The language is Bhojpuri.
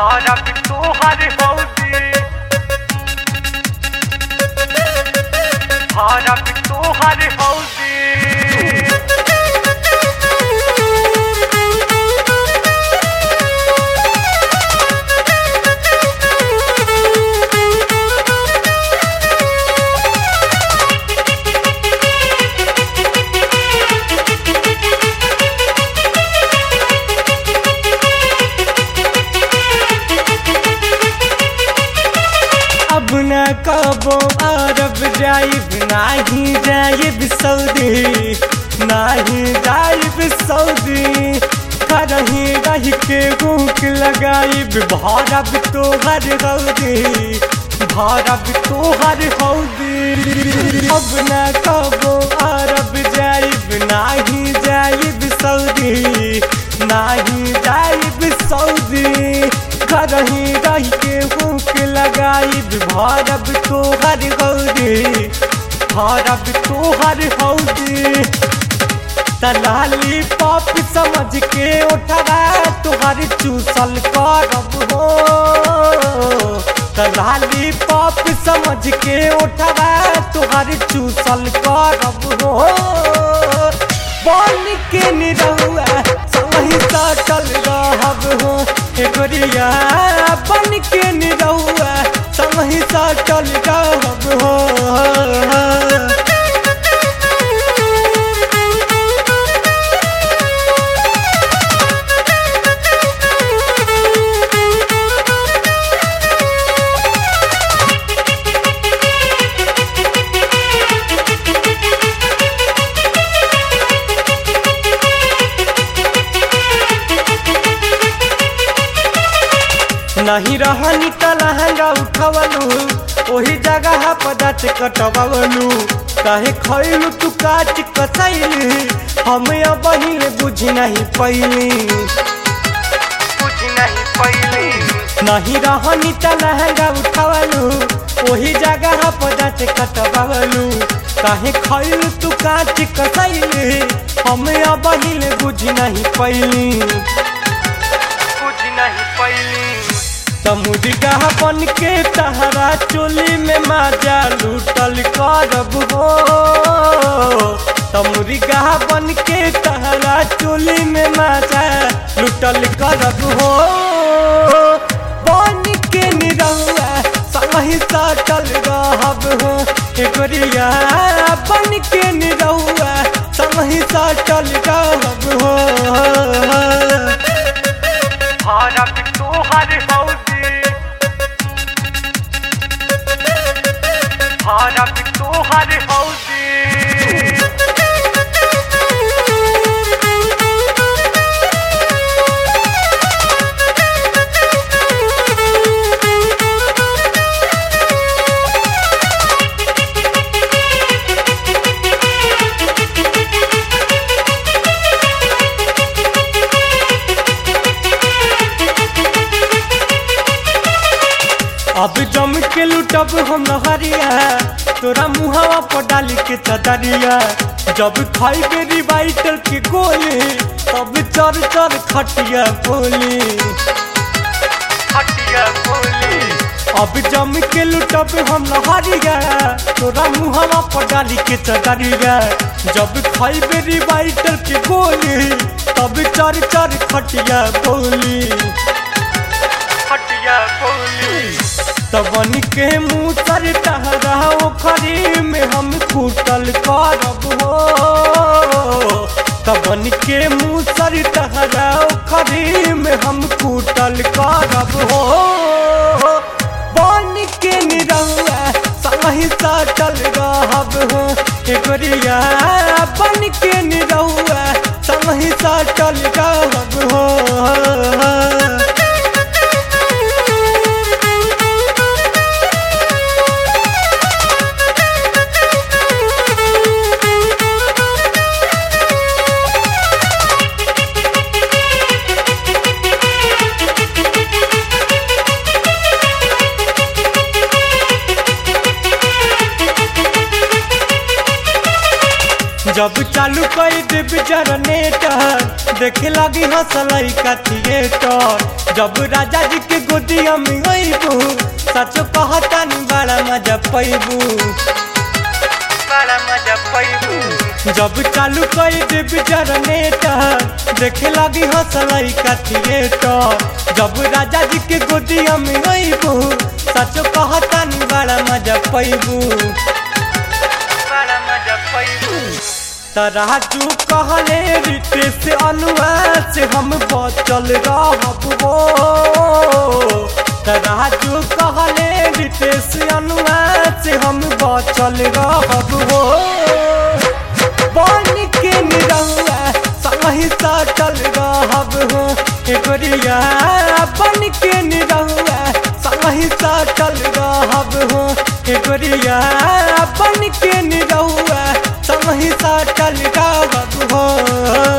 भारत तोहर हौदी भारत तोहर हौदी अब न कबो अरब जाइब नाही जाइब सऊदी नाही जाइब सऊदी करही रही के भूख लगाइब भारब तोहर हौदी भारब तोहर हौदी अब न कबो अरब जाइब नाही जाइब सऊदी नाही जाइब सऊदी करही रही के भूख लगाइब भारब तोहर हौदी भारब तोहर हौदी दलाली पॉप समझ के उठवा तोहर चूसल करब हो दलाली पॉप समझ के उठवा तोहर चूसल करब हो बन के निरहुआ सही सटल रहब हो एगोरिया बन के निरहुआ सही सटल रहब हो नहीं रहनी त लहंगा उठवलू ओही जगह पर दाँत कटवलू काहे खैलू तू काट कसैली हम अब बुझ नहीं पैली कुछ नहीं पहले नहीं रहनी त लहंगा उठवलू ओही जगह पर दाँत कटवलू काहे खैलू तू काट कसैली हम अब बुझ नहीं पैली कुछ नहीं पहले समुद्रिका बन के तहरा चोली में माजा लूटल करब हो समुद्रिका बन के तहरा चोली में माजा लूटल करब हो बन के निरहुआ सही सटल रहब हो एगोरिया बन के निरहुआ सही सटल रहब हो भारत तोहर हौदी भारत तोहर हौदी अब जम के लुटब हम नहरिया तोरा मुहावा पर डाली के चदरिया जब खाई के रिवाइटर के गोली तब चर चर खटिया बोली हटिया बोली अब जम के लुटब हम नहरिया तोरा मुहावा पर डाली के चदरिया जब खाई के रिवाइटर के गोली तब चर चर खटिया बोली हटिया बोली तबन के मुँह तर टहरा ओखरी में हम कूटल करब हो तबन के मुँह तर टहरा ओखरी में हम कूटल करब हो बन के निरहुआ सही सटल रहब हो एगोरिया बन के निरहुआ सही सटल रहब हो जब चालू कर देब जनरेटर देखे लगी हंसलई का थिएटर जब राजा जी के गोदिया में अइबू सचो कहता नी बड़ा मजा पैबू बड़ा मजा पैबू जब चालू कर देव जनरेटर देखे लगी हंसलई का थिएटर जब राजा जी के गोदिया में अइबू सचो कहता नी बड़ा मजा पैबू बड़ा मजा पैबू तराजू कहले रितेश अनुआ से हम बचल रहब हो तराजू कहले रितेश अनुआ से हम बचल रहब हो बन के निरहुआ सही सटल रहब हो एगोरिया बन के निरहुआ सही सटल रहब हो एगोरिया बन के निरहुआ सही सटल रहब हो